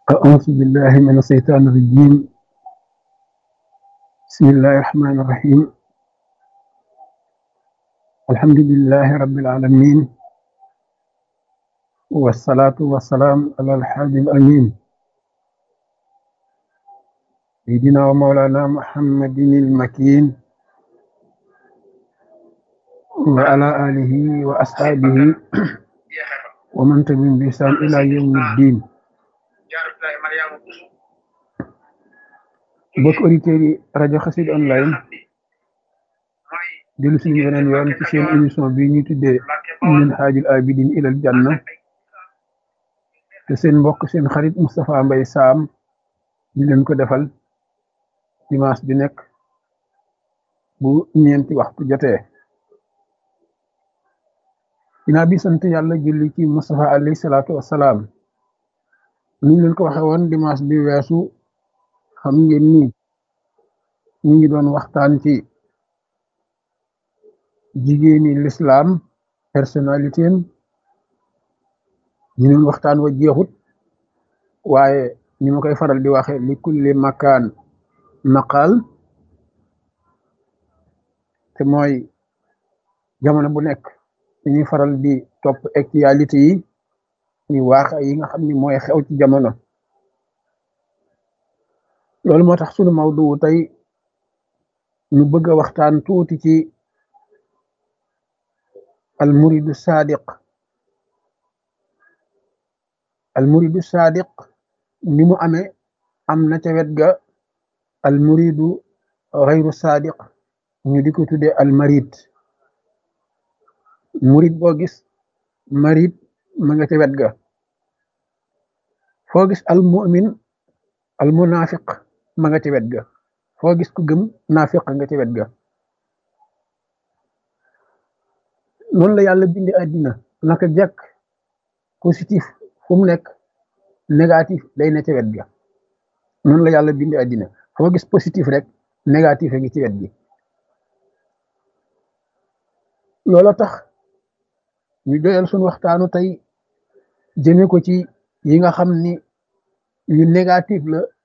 أعوذ بالله من الشيطان الرجيم بسم الله الرحمن الرحيم الحمد لله رب العالمين والصلاة والسلام على الحاج الأمين سيدنا ومولانا محمد المكين وعلى آله وأصحابه ومن تبعهم بإحسان إلى يوم الدين mbokk auditeurs yi rajo Xassida online dellu suñu beneen yoon ci seen émission bi ñuy tuddee min haajul abidin ilal janna te seen mbokk seen xarit Moustapha Mbaye Sam di leen ko defal dimanche bi nekk bu ñeenti waxtu jotee ginnaaw bi sant yàlla julli ci Moustapha alayhi salaatu wassalaam ni ñu leen ko waxe woon dimanche bi weesu xam ngeen ni ñu ngi doon waxtaan ci jigéeni lislaam personnalité am ñu doon waxtaan wa jeexut waaye ni ma koy faral di waxe li kulli makaan maqaal te mooy jamono bu nekk dañuy faral di topp actualité yi ni waax yi nga xam ni mooy xew ci jamono loolu moo tax sunu mawdu tey ñu bëgg a waxtaan tuuti ci almuridu sadiq almuridu sadiq ni mu amee am na ca wet ga almuridu xayru sadiq ñu di ko tuddee almarid murid boo gis marid ma nga ca wet ga foo gis almumin almunafiq ma nga ci wet ga foo gis ku gëm naafiq nga ci wet ga noonu la yàlla bindi àddina naka jekk positif fu mu nekk négatif day ne ci wet ga noonu la yàlla bindi àddina foo gis positif rek négatif a ngi ci wet gi loola tax ñu doyal suñu waxtaanu tey jëme ko ci yi nga xam ni yu négatif la